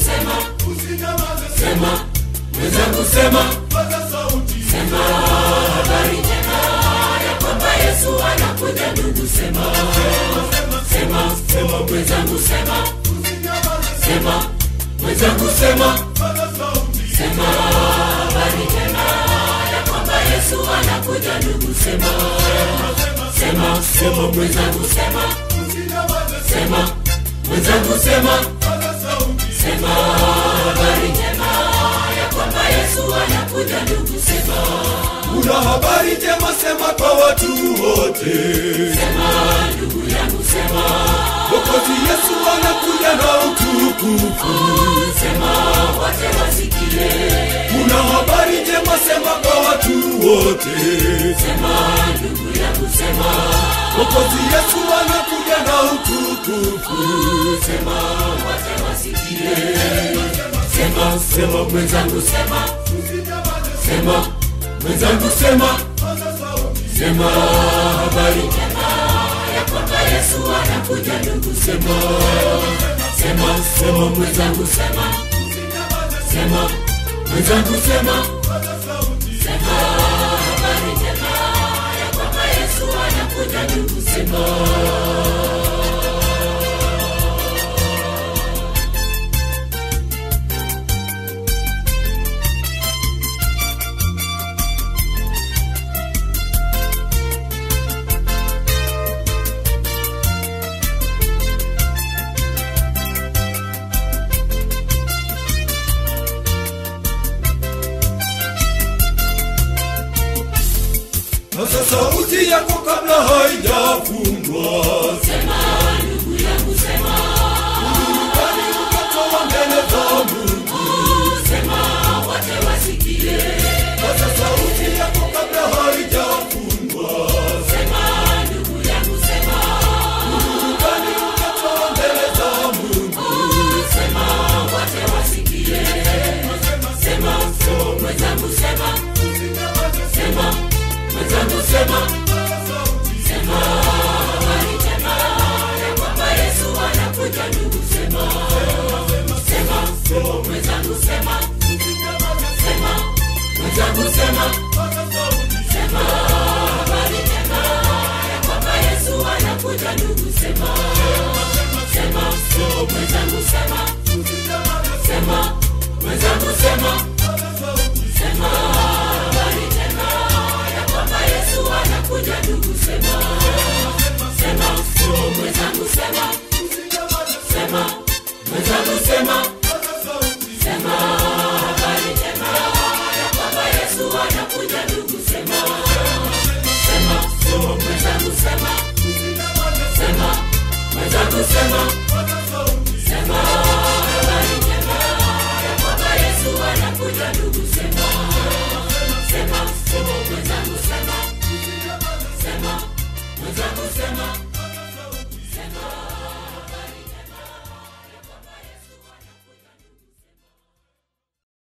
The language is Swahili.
sema usinyamaze sema mwenzangu sema paza sauti sema habari njema ya kwamba yesu anakuja ndugu sema sema sema mwenzangu sema usinyamaze sema mwenzangu sema paza sauti sema habari njema ya kwamba yesu anakuja ndugu sema sema sema mwenzangu sema usinyamaze sema mwenzangu sema paza sauti sema habari njema ya kwamba yesu anakuja ndugu sema una habari njema sema kwa watu wote sema ndugu yangu sema Mwokozi Yesu anakuja na utukufu sema wote wasikie una habari njema sema kwa watu wote sema ndugu yangu sema Mwokozi Yesu anakuja na utukufu sema wote wasikie sema sema mwenzangu sema sema mwenzangu sema paza sauti sema habari njema ya kwamba yesu anakuja ndugu sema sema sema mwenzangu sema sema mwenzangu sema paza sauti sema habari njema ya kwamba yesu anakuja ndugu sema Sasa sauti yako kabla haijafungwa sema ndugu yangu sema Kwani ukatoa mbele za Mungu sema wote wasikie Sasa sauti yako kabla haijafungwa sema ndugu yangu sema Kwani ukatoa mbele za Mungu sema wote wasikie sema sema mwenzangu sema sema mwenzangu sema sema habari njema ya kwamba yesu anakuja ndugu sema sema sema mwenzangu sema sema mwenzangu sema sema habari njema ya kwamba yesu anakuja ndugu sema sema sema mwenzangu sema sema mwenzangu sema sema habari njema ya kwamba yesu anakuja ndugu sema sema sema mwenzangu sema sema mwenzangu sema sema habari njema ya kwamba yesu anakuja ndugu sema sema sema mwenzangu sema sema mwenzangu sema